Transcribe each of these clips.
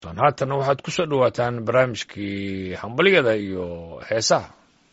haatanna waxaad ku soo dhowaataan barnaamijkii hambalyada iyo heesaha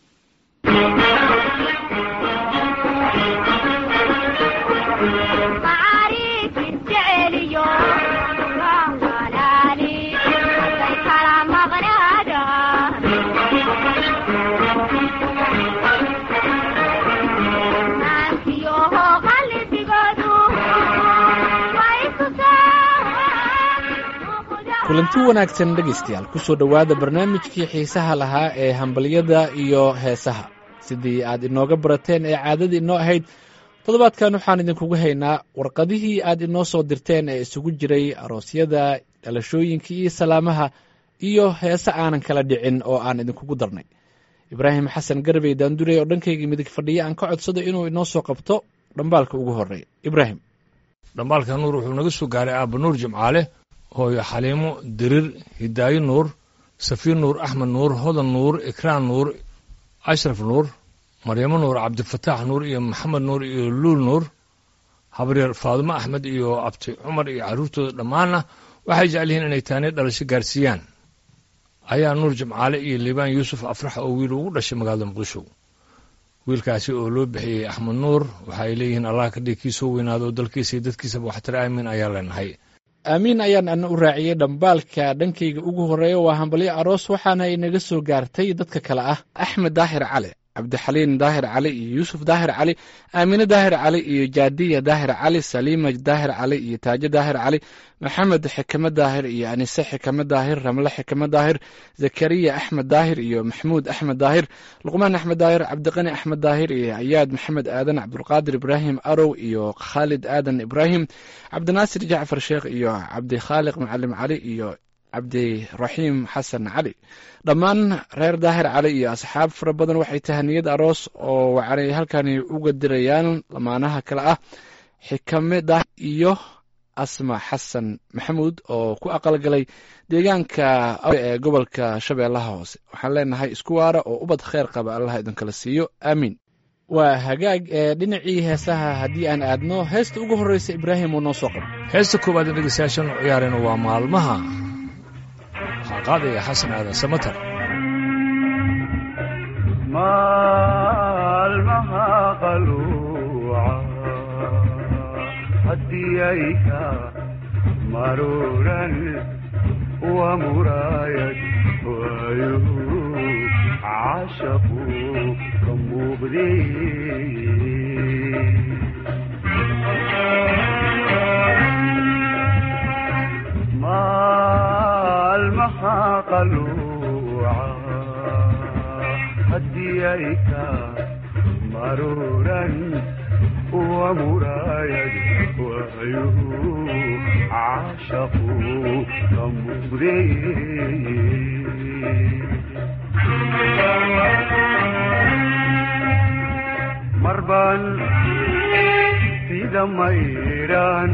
kulanti wanaagsan dhegaystayaal ku soo dhowaada barnaamijkii xiisaha lahaa ee hambalyada iyo heesaha sidii aad inooga barateen ee caadadii inoo ahayd toddobaadkan waxaan idinkugu haynaa warqadihii aad inoo soo dirteen ee isugu jiray aroosyada dhalashooyinka iyo salaamaha iyo heese aanan kala dhicin oo aan idinkugu darnay ibraahim xasan garbey daandurey oo dhankaygii midig fadhiya aan ka codsado inuu inoo soo qabto dhambaalka ugu horeeya ibraahim dhambaalka nuur wuxuu naga soo gaaray aaba nuur jimcaale hooyo xaliimo dirir hidaayo nuur safiir nuur axmed nuur hodan nuur ikraan nuur ashraf nuur maryamo nuur cabdifataax nuur iyo maxamed nuur iyo luul nuur habreer faadumo axmed iyo abti cumar iyo carruurtooda dhammaanna waxay jecel yihiin inay taani dhalasho gaarsiiyaan ayaa nuur jimcaale iyo liibaan yuusuf afrax oo wiil ugu dhashay magaalada muqdisho wiilkaasi oo loo bixiyey axmed nuur waxa ay leeyihiin allah ka dhig kii soo weynaado oo dalkiisa iyo dadkiisaba waxtare aamin ayaa leenahay aamiin ayaan ana u raaciyey dhambaalka dhankayga ugu horeeya waa hambalyo aroos waxaana inaga soo gaartay dadka kale ah axmed daahir cali cabdixaliin daahir cali iyo yuusuf daahir cali aamine daahir cali iyo jaadiya daahir cali saliima daahir cali iyo taajo daahir cali maxamed xikame daahir iyo anise xikame daahir ramle xikame daahir zakariya axmed daahir iyo maxmuud axmed daahir luqmaan axmed daahir cabdiqani axmed daahir iyo ayaad maxamed aadan cabdulqaadir ibraahim arow iyo khaalid aadan ibraahim cabdinaasir jacfar sheekh iyo cabdikhaaliq macalim cali iyo cabdiraxiim xasan cali dhammaan reer daahir cali iyo asxaab fara badan waxay tahaniyad aroos oo wacanay halkani uga dirayaan lamaanaha kale ah xikame daahir iyo asma xasan maxamuud oo ku aqalgalay deegaanka ee gobolka shabeellaha hoose waxaan leenahay isku waara oo ubad kheyr qaba allah idinkala siiyo aamiin waa hagaag ee dhinacii heesaha haddii aan aadno heesta ugu horreysa ibraahim uu noo soo qabo heesta koowaad ee dhegeystayaashan u ciyaarayna waa maalmaha waxaa qaadaya xasan aadan samatar maalmaha qaluuca haddii ay ka maruuran waa muraayad waayuhu cashaqu ka muuqday maalmaha qaluuca haddii ay ka maruuran waa muraayad waayuhu cashaqu ka muuqday marbaan sida mayraan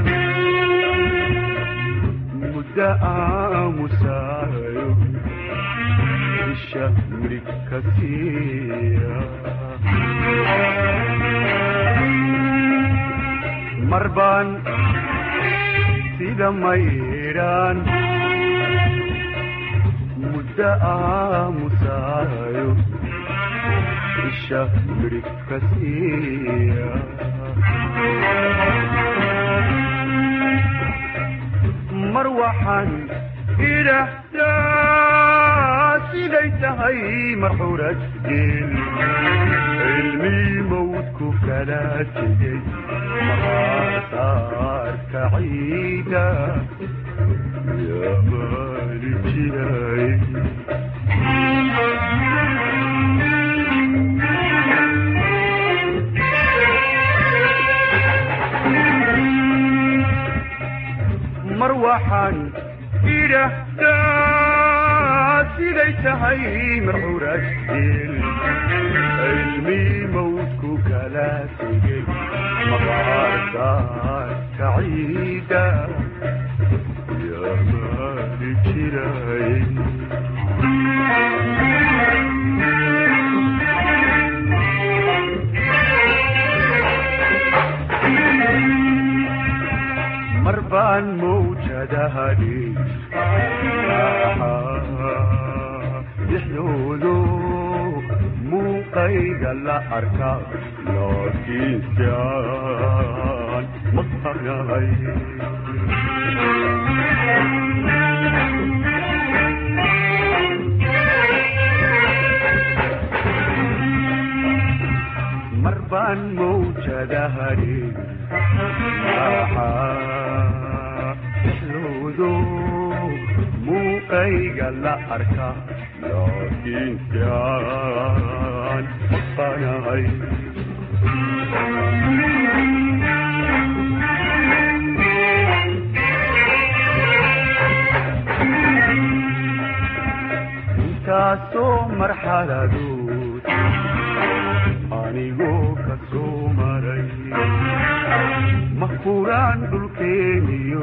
muddo aamusaayo isha mirig ka siiya marbaan sida maydhaan muddo aamusaayo isha mirig ka siiya mar waxaan idhaahdaa siday tahay marxuurad geel cilmii mawdku kala tegey maqaasaarka ciida yaamaani jiray mar waxaan idhaahdaa siday tahay marxuurad geel cilmii mawdku kala tegey maqaarsaarka ciida yaamaani jiray mar baan mawjadahadhi muuqayga la arka laakiinsiaan maqanahay mar baan mawjadahari maxaaxlowdo muuqayga la arka laakiinsiaan maqanahay intaasoo marxaladood anigoo ka soo maray mahkuraan dhulkeeniyo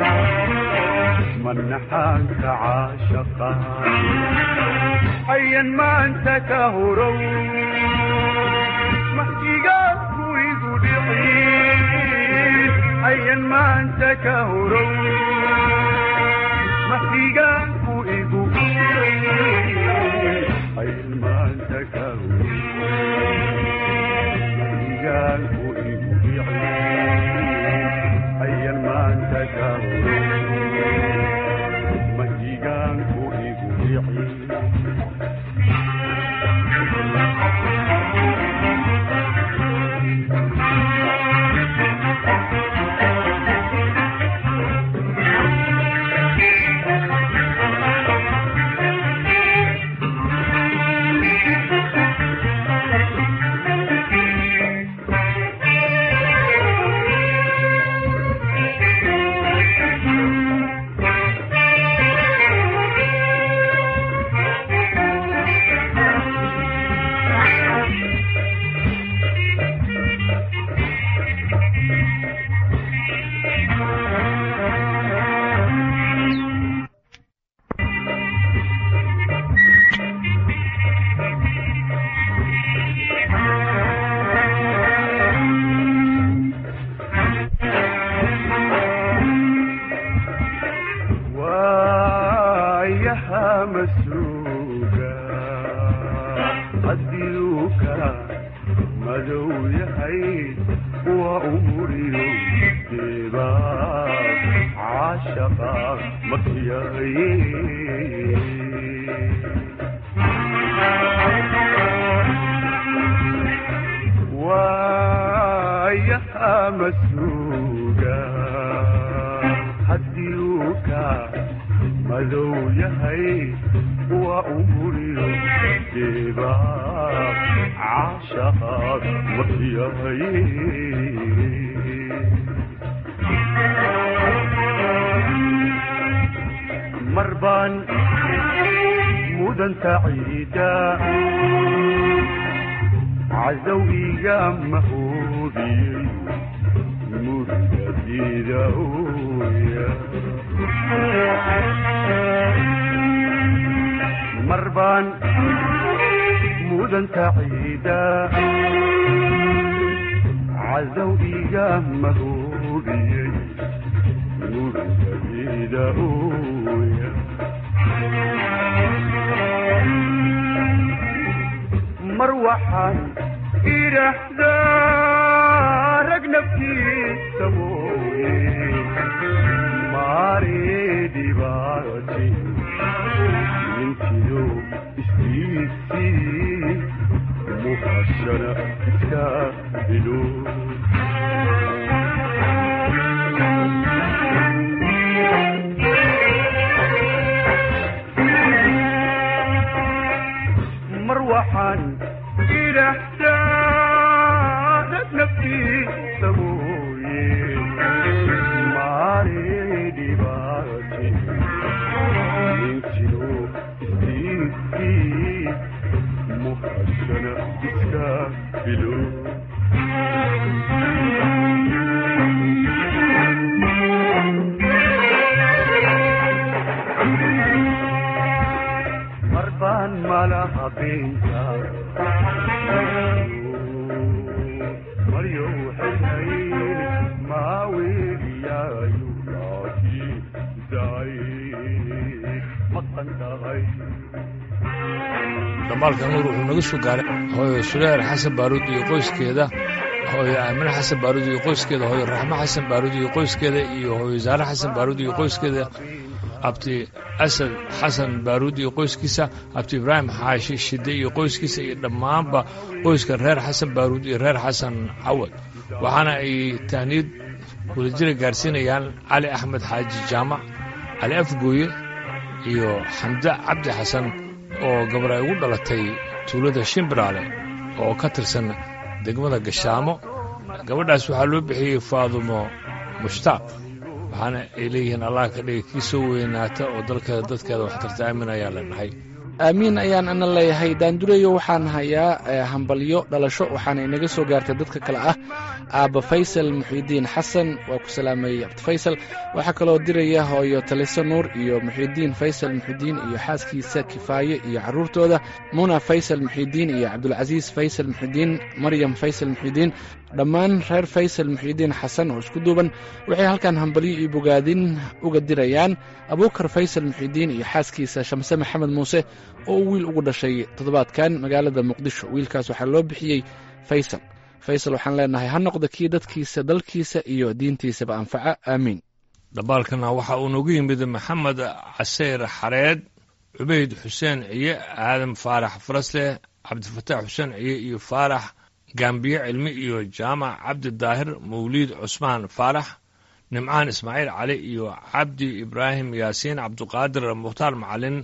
manaxaanka caashaqa hayan maanta ka horow mahdigaanku igu dhicin hayan maanta ka horow mahdigaanku igu hayan maanta ka horow mahdigaanku igu dhicin hayan maanta ka horow mahdigaanku igu dhicin waayaha masuuga hadiuka madow yahay waa umuriyo deeba caashaqa makiyaye waayaha masuuga hadiuka madow yahay waa umuriyo deeba caashaqaad makiyaye mar baan mudanta ciida cadowiga mahoodiyey murgadida ooya mar baan mudanta ciida cadow iga mahoodiyey murgadida ooya mar waxaan idhaahdaa rag naftiisa mooye maare dhibaati ninkiyo istiisii muhashana iska helo mar waxaan idhaahdaa rag naftiisa mooye maare dhibaati ninkiyo istiisii muhashana iska helo mar baan malaha beenta maryo xilhayn maaweeliyaayu laakiin daay maqan tahay dhamaalka nuur wuxuu naga soo gaaray hooyo suleer xasan baaruud iyo qoyskeeda hooyo aamine xasan baaruud iyo qoyskeeda hooyo raxmo xasan baaruud iyo qoyskeeda iyo hooyo saare xasan baaruud iyo qoyskeeda abti asad xasan baaruud iyo qoyskiisa abti ibraahim xaashi shide iyo qoyskiisa iyo dhammaanba qoyska reer xasan baaruud iyo reer xasan cawad waxaana ay tahniid wadajira gaarsiinayaan cali axmed xaaji jaamac cali afgooye iyo xamde cabdi xasan oo gabar ay ugu dhalatay tuulada shimbiraale oo ka tirsan degmada gashaamo gabadhaas waxaa loo bixiyey faadumo mushtaaq waxaana ay leeyihiin allah ka dhiga kii soo weynaata oo dalkeeda dadkeeda wax tarta aamin ayaa leenahay aamiin ayaan ana leeyahay daandureyo waxaan hayaa hambalyo dhalasho waxaana inaga soo gaartay dadka kale ah aabba faysal muxiidiin xasan waa ku salaamayey abdi faysal waxaa kaloo diraya hooyo taliso nuur iyo muxiidiin faysal muxiidiin iyo xaaskiisa kifaaye iyo carruurtooda muna faysal muxiidiin iyo cabdulcasiis faysal muxiidiin maryam faysal muxiidiin dhammaan reer faysal muxiidiin xasan oo isku duuban waxay halkan hambalyo iyo bogaadin uga dirayaan abuukar faysal muxiidiin iyo xaaskiisa shamse maxamed muuse oo uu wiil ugu dhashay toddobaadkan magaalada muqdisho wiilkaas waxaa loo bixiyey faysal faysal waxaan leenahay ha noqda kii dadkiisa dalkiisa iyo diintiisaba anfaca aamiin dhambaalkana waxa uu noogu yimid maxamed caseyr xareed cubayd xuseen ciye aadan faarax farasleh cabdifataax xuseen ciye iyo faarax gaambiye cilmi iyo jaamac cabdi daahir mawliid cusmaan faarax nimcaan ismaaciil cali iyo cabdi ibraahim yaasiin cabduqaadir mukhtaar macalin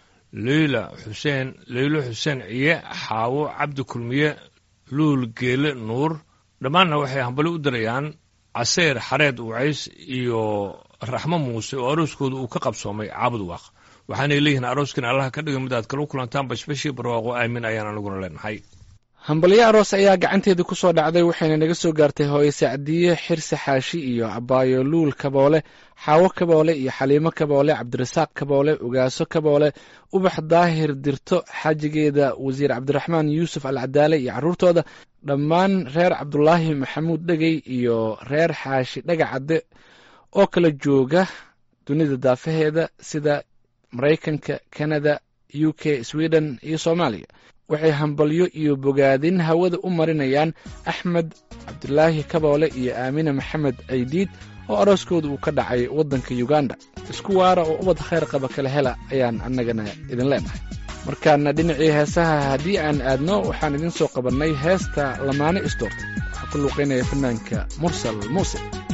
leyla xuseen leylo xuseen ciye xaawo cabdi kulmiye luul geele nuur dhammaanna waxay hambali u dirayaan caseyr xareed wacays iyo raxmo muuse oo arooskooda uu ka qabsoomay caabud waaq waxaanay leeyihiin arooskan allaha ka dhiga mid aad kala kulantaan bashbashii barwaaqo aamin ayaan aniguna leenahay hambalyo aroos ayaa gacanteedii ku soo dhacday waxayna naga soo gaartay hooye sacdiye xirse xaashi iyo abaayo luul kaboole xaawo kaboole iyo xaliimo kaboole cabdirasaaq kaboole ogaaso kaboole ubax daahir dirto xaajigeeda wasiir cabdiraxmaan yuusuf alcadaale iyo carruurtooda dhammaan reer cabdulaahi maxamuud dhegey iyo reer xaashi dhagacadde oo kala jooga dunida daafaheeda sida maraykanka kanada u k sweden iyo soomaaliya waxay hambalyo iyo bogaadin hawada u marinayaan axmed cabdulaahi kaboole iyo aamine maxamed caydiid oo arooskooda uu ka dhacay waddanka uganda isku waara oo ubad khayr qaba kala hela ayaan annagana idin leenahay markaana dhinacii heesaha haddii aan aadno waxaan idiin soo qabannay heesta lamaane isdoorta waxaa ku luuqaynaya fanaanka mursal muuse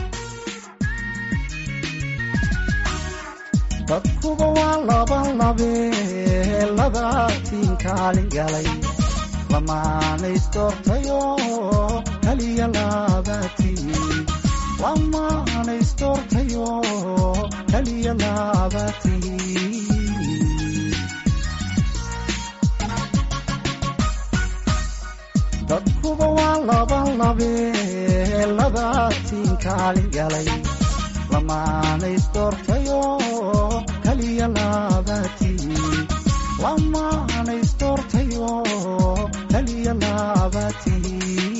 dadkuba waa labalabe labaatiin kaalin galay lamaanaysdoortayo kaliya labaatiin lamaanaysdoortayo kaliya labaatiin dadkuba waa labalabe labaatiin kaalin galay lamaanaysdoortayo kaliya labaatiin lamaanaysdoortayo kaliya labaatiin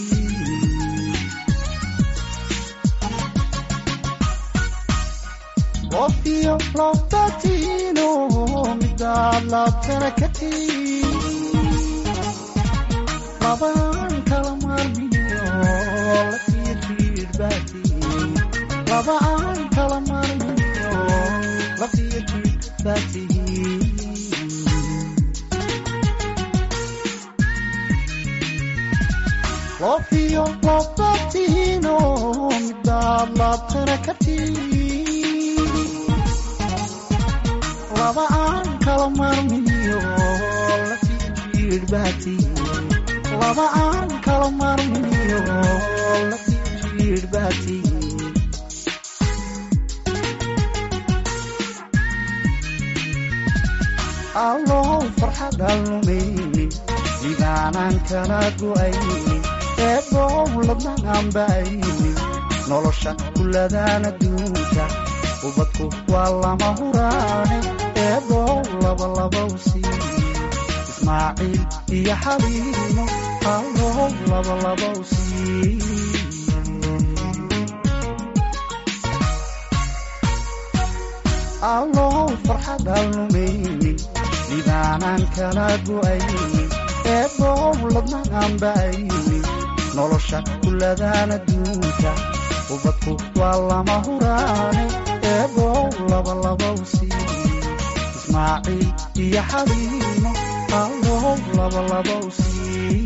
qofiyo lobatiino midaad labtana ka tiin labaan kala maarmiyo lafiyo jiidhbaatiin laba aan kala maarmiyo lafiyo jiidhbaatiin lofiyo lobatiino midaad laabtana ka tiin laba aan kala maarmiyo lafiyo jiidhbaatiin laba aan kala maarmiyo lafiyo jiidhbaatiin allow farxadaan lumaynin sidaanaan kala go'aynin eebow ladnaan ba'aynin nolosha kulladaan adduunka ubadku waa lama huraane eebow labalabow sii ismaaciil iyo xaliimo allow labalabow sii allow farxadaan lumaynin libaanaan kala go'aynin eebow ladnaan ba'aynin nolosha kuladaan adduunka ubadku waa lama huraane eebow labalabow sii ismaaciil iyo xaliimo allow labalabow sii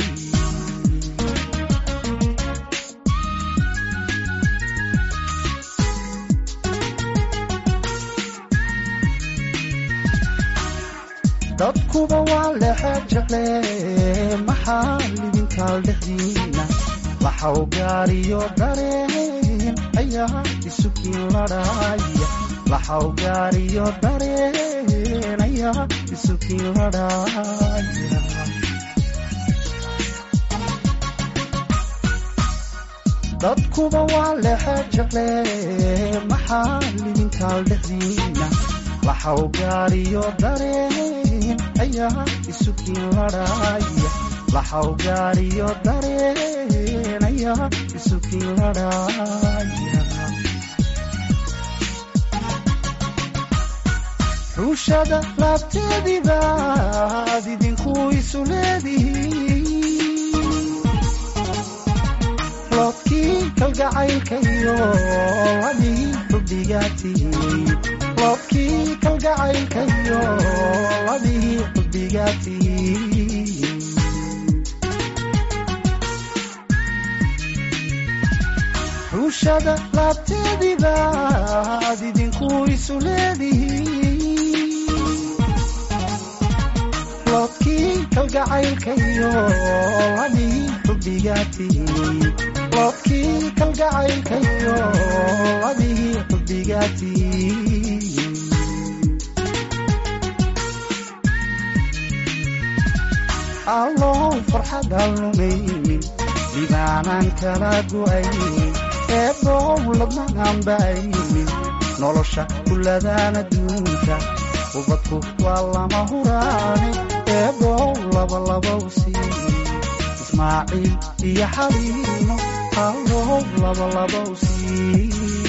dadkuba waa lexe jecle maxaa lidinkaal dhexdiina waxaw gaariyo dareen ayaa isukiin ladhaaya waxaw gaariyo dareen ayaa isukiin ladhaaya dadkuba waa lexe jecle maxaa lidinkaal dhexdiina waxaw gaariyo dareen ayaa isukiin ladhaaya waxaw gaariyo dareen ayaa isukiin ladhaaya ruushada laabteedibaad idinku isu leedihiin loodkii kalgacaylkayo ladii xubbigaatihiin loodkii kalgacaylkayo ladii xubbigaatihiin ruushada laabteedibaad idinku isu leedihiin loodkii kalgacaylkayo ladii xubbigaatihiin loodkii kalgacaylkayo ladii xubbigaatihiin allow farxadaan lumaynin libaanaan kala go'aynin eebow ladnaan ba'aynin nolosha kuladaan adduunka ubadku waa lama huraane eebow labalabow sii ismaaciil iyo xaliimo allow labalabow sii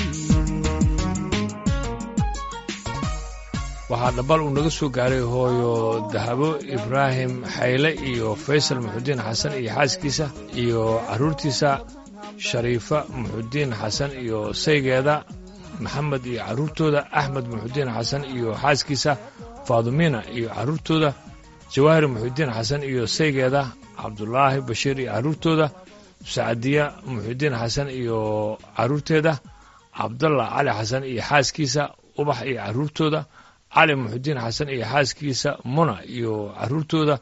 waxaa dhambal uu naga soo gaaray hooyo dahabo ibraahim xayle iyo faysal muxudiin xasan iyo xaaskiisa iyo carruurtiisa shariifa muxudiin xasan iyo saygeeda maxamed iyo carruurtooda axmed muxudiin xasan iyo xaaskiisa faadumiina iyo carruurtooda jawaahir muxudiin xasan iyo saygeeda cabdulaahi bashiir iyo carruurtooda sacadiya muxudiin xasan iyo carruurteeda cabdallah cali xasan iyo xaaskiisa ubax iyo carruurtooda cali muxudiin xasan iyo xaaskiisa muna iyo carruurtooda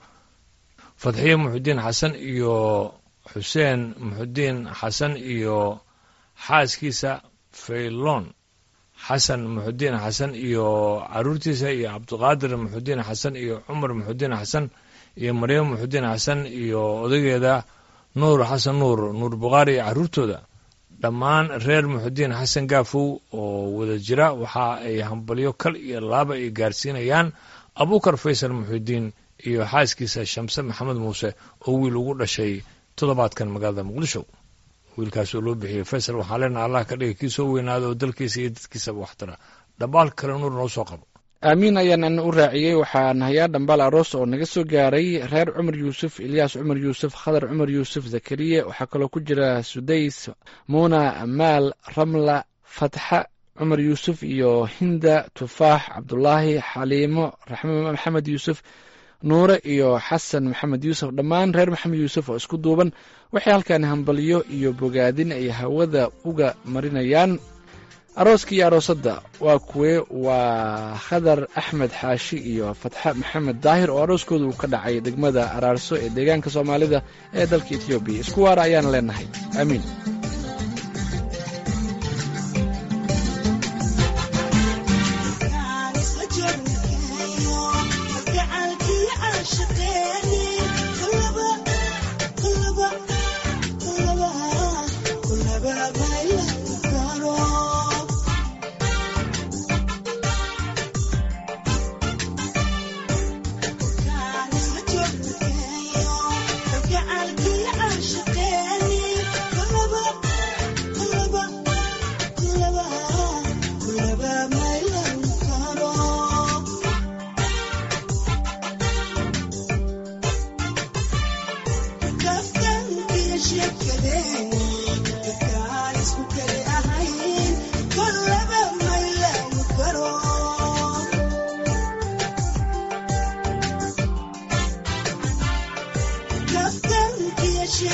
fadxiye muxudiin xasan iyo xuseen muxudiin xasan iyo xaaskiisa faylon xasan muxudiin xasan iyo carruurtiisa iyo cabdiqaadir muxudiin xasan iyo cumar muxudiin xasan iyo maryam muxudiin xasan iyo odageeda nuur xasan nuur nuur bukhaari iyo carruurtooda dhammaan reer muxudiin xasan gaafow oo wada jira waxa ay hambalyo kal iyo laaba ay gaarsiinayaan abuukar faysal muxudiin iyo xaaskiisa shamse maxamed muuse oo wiil ugu dhashay toddobaadkan magaalada muqdisho wiilkaas oo loo bixiyey faysal waxaan leenaha allah ka dhiga kii soo weynaada oo dalkiisa iyo dadkiisaba waxtara dhambaal kale nuur noo soo qabo aamiin ayaan ana u raaciyey waxaan hayaa dhambaal aroos oo naga soo gaaray reer cumar yuusuf ilyaas cumar yuusuf khadar cumar yuusuf zakariye waxaa kaloo ku jira sudays muuna amaal ramla fatxa cumar yuusuf iyo hinda tufaax cabdulaahi xaliimo raxme maxamed yuusuf nuure iyo xasan maxamed yuusuf dhammaan reer maxamed yuusuf oo isku duuban waxay halkan hambalyo iyo bogaadin ay hawada uga marinayaan arooska iyo aroosadda waa kuwe waa khadar axmed xaashi iyo fatxe maxamed daahir oo arooskooda uu ka dhacay degmada araarso ee deegaanka soomaalida ee dalka etoobiya isku waara ayaan leenahay aamiin Yeah.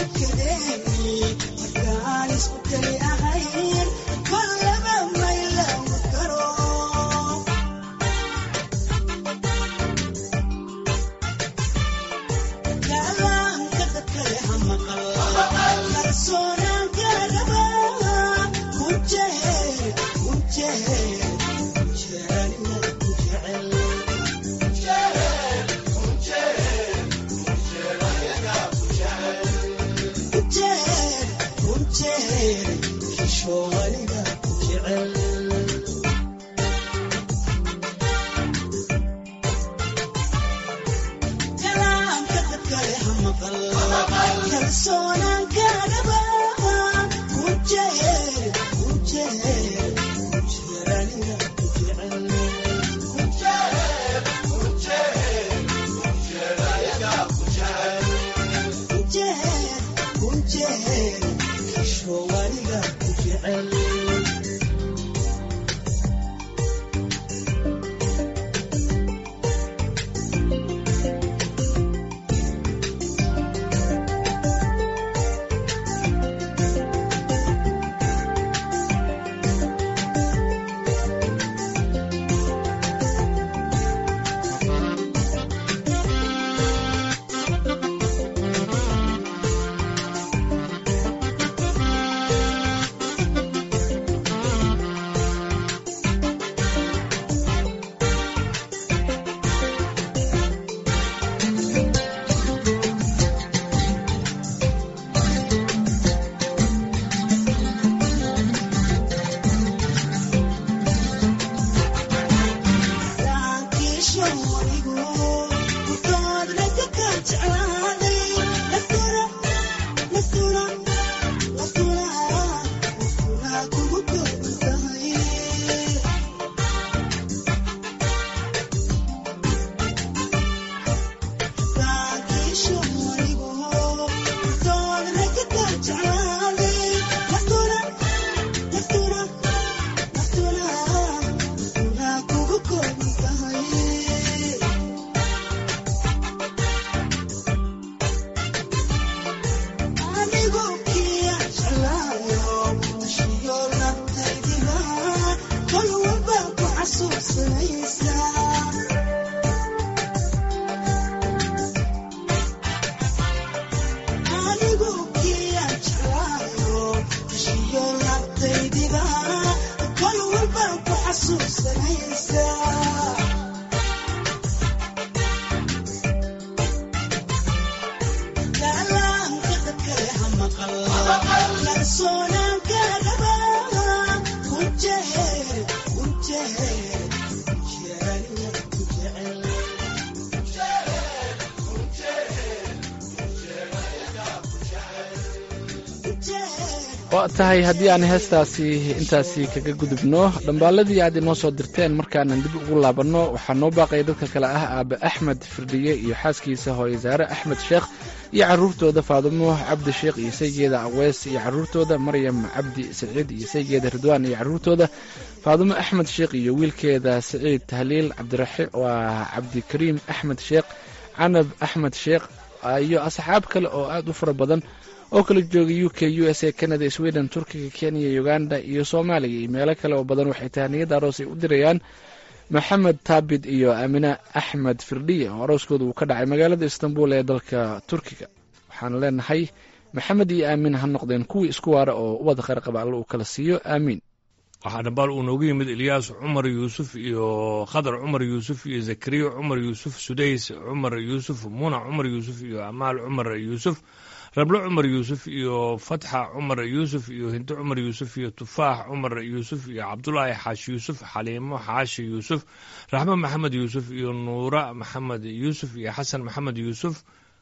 waa tahay haddii aan heestaasi intaasi kaga gudubno dhambaaladii aad inoo soo dirteen markaanan dib ugu laabanno waxaa noo baaqaya dadka kale ah aabe axmed firdhiye iyo xaaskiisa hooye saare axmed sheekh iyo carruurtooda faadumo cabdi sheekh iyo saygeeda aweys iyo carruurtooda maryam cabdi saciid iyo saygeeda ridwaan iyo carruurtooda faadumo axmed sheekh iyo wiilkeeda saciid tahliil cabdiraxi waa cabdikariim axmed sheekh canab axmed sheekh iyo asxaab kale oo aad u fara badan oo kala jooga u k u s a canada sweden turkiga kenya uganda iyo soomaaliya iyo meelo kale oo badan waxay tahaniyada aroos ay u dirayaan maxamed taabid iyo aamine axmed firdhiye oo arooskooda uu ka dhacay magaalada istanbul ee dalka turkiga waxaan leenahay maxamed iyo aamin ha noqdeen kuwii isku waara oo ubadda khayr qaba alle uu kala siiyo aamiin waxaa dhambaal uu noogu yimid ilyaas cumar yuusuf iyo khadar cumar yuusuf iyo zakariya cumar yuusuf sudays cumar yuusuf muna cumar yuusuf iyo amaal cumar yuusuf rablo cumar yuusuf iyo fatxa cumar yuusuf iyo hinto cumar yuusuf iyo tufaax cumar yuusuf iyo cabdulaahi xaashi yuusuf xaliimo xaashi yuusuf raxmo maxamed yuusuf iyo nuura maxamed yuusuf iyo xasan maxamed yuusuf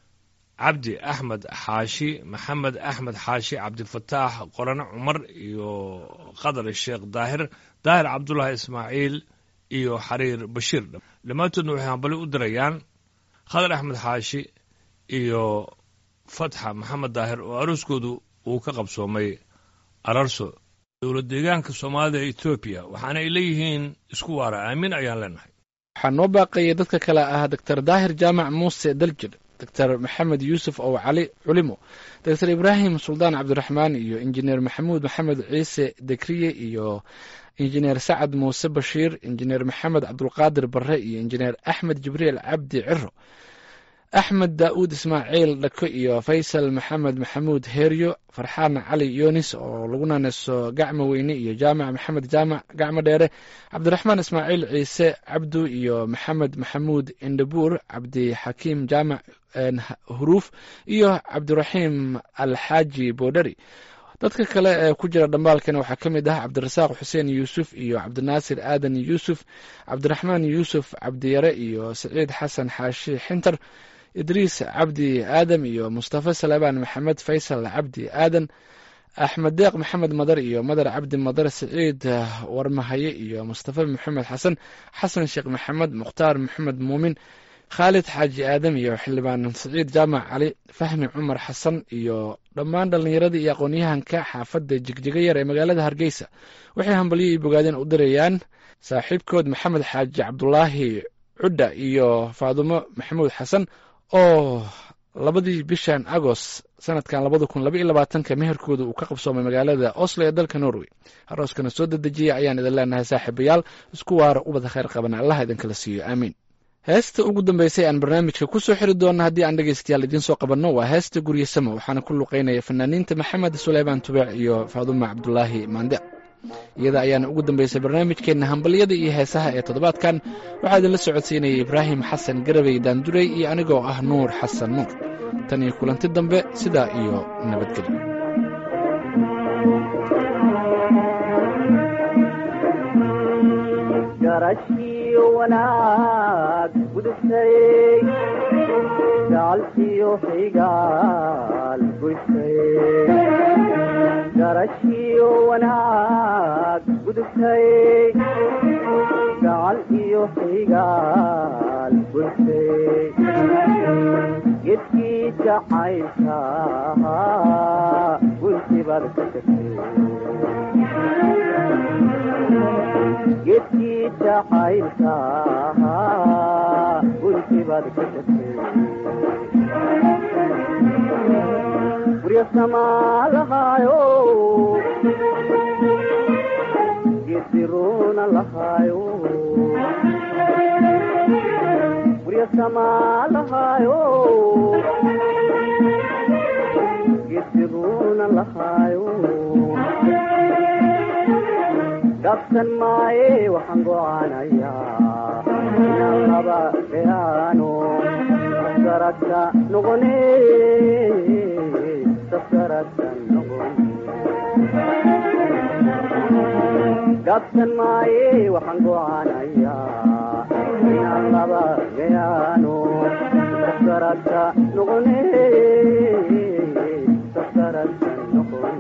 cabdi axmed xaashi maxamed axmed xaashi cabdifataax qorane cumar iyo qadar sheekh daahir daahir cabdulaahi ismaaciil iyo xariir bashiir dhammaantoodna waxay hambali u dirayaan khadar axmed xaashi iyo fatxa maxamed daahir oo arooskoodu uu ka qabsoomay ararso dowlad deegaanka soomaalida ee etoobiya waxaana ay leeyihiin isku waara aamin ayaan leenahay waxaa noo baaqaya dadka kale ah doctor daahir jaamac muuse daljir doctor maxamed yuusuf ow cali culimo doctor ibraahim suldaan cabdiraxmaan iyo injineer maxamuud maxamed ciise dekriye iyo injineer sacad muuse bashiir injineer maxamed cabdulqaadir barre iyo injineer axmed jibriil cabdi ciro axmed daa'uud ismaaciil dhako iyo faysal maxamed maxamuud heeryo farxaan cali yunis oo lagu naaneyso gacmo weyne iyo jaamac maxamed jaamac gacmo dheere cabdiraxmaan ismaaciil ciise cabdu iyo maxamed maxamuud indhabuur cabdixakiim jaamac huruuf iyo cabdiraxiim alxaaji boodhari dadka kale ee ku jira dhambaalkana waxaa ka mid ah cabdirasaaq xuseen yuusuf iyo cabdinaasir aadan yuusuf cabdiraxmaan yuusuf cabdiyare iyo saciid xasan xaashi xintar idriis cabdi aadam iyo mustafa salebaan maxamed faysal cabdi aadan axmed deeq maxamed madar iyo madar cabdi madar saciid warmahaye iyo mustafa maxamed xasan xasan sheekh maxamed mukhtaar maxamed muumin khaalid xaaji aadam iyo xildhibaan saciid jaamac cali fahmi cumar xasan iyo dhammaan dhallinyaradii iyo aqoon-yahanka xaafadda jigjiga yar ee magaalada hargeysa waxay hambalyo io bogaadeen u dirayaan saaxiibkood maxamed xaaji cabdulaahi cudda iyo faadumo maxamuud xasan oo labadii bishan agost sanadkan labada kun laba iyo labaatanka meherkooda uu ka qabsoomay magaalada oslo ee dalka norway arooskana soo dedejiya ayaan idin leenahay saaxiibayaal isku waara ubada khayr qaban allah idinkala siiyo aamiin heesta ugu dambeysay aan barnaamijka ku soo xiri doona haddii aan dhegeystayaal idiin soo qabanno waa heesta guryasamo waxaana ku luqeynaya fanaaniinta maxamed suleymaan tubeec iyo faaduma cabdulaahi maande iyada ayaana ugu dambeysay barnaamijkeenna hambalyada iyo heesaha ee toddobaadkan waxaa idinla socodsiinayay ibraahim xasan garabey daanduray iyo anigoo ah nuur xasan nuur tan iyo kulanti dambe sidaa iyo nabadgelyo garashiyo wanaag gudubtay gacalkiyo xigaal goysay garashiyo wanaag gudubtay gacal iyo xigaal goysay gedkii jacaylka guntibaad ka tagtay gedkii jacaylka guntibaad ka tagtay gurya samaalahaayo gediruna lahaayo gurya samaalahaayo gediruna lahaayo gabsan maaye waxaan gocaanayaa inaan laba beyaano saskaragta noqone saskaragta noqone gabsan maaye waxaan gocaanayaa inaan laba beyaano saskaragta noqone saskaragta noqone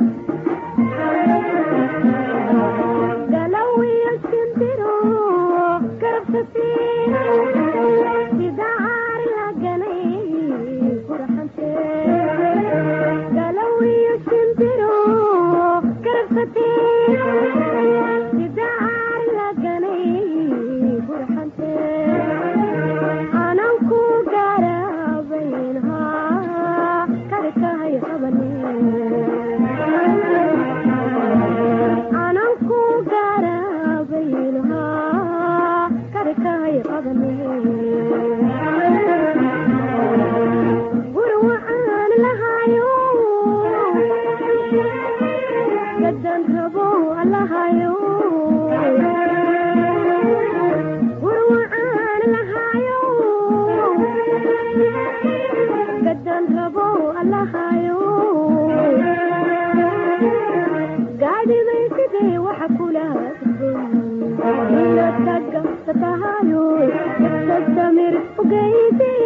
Samir, okay,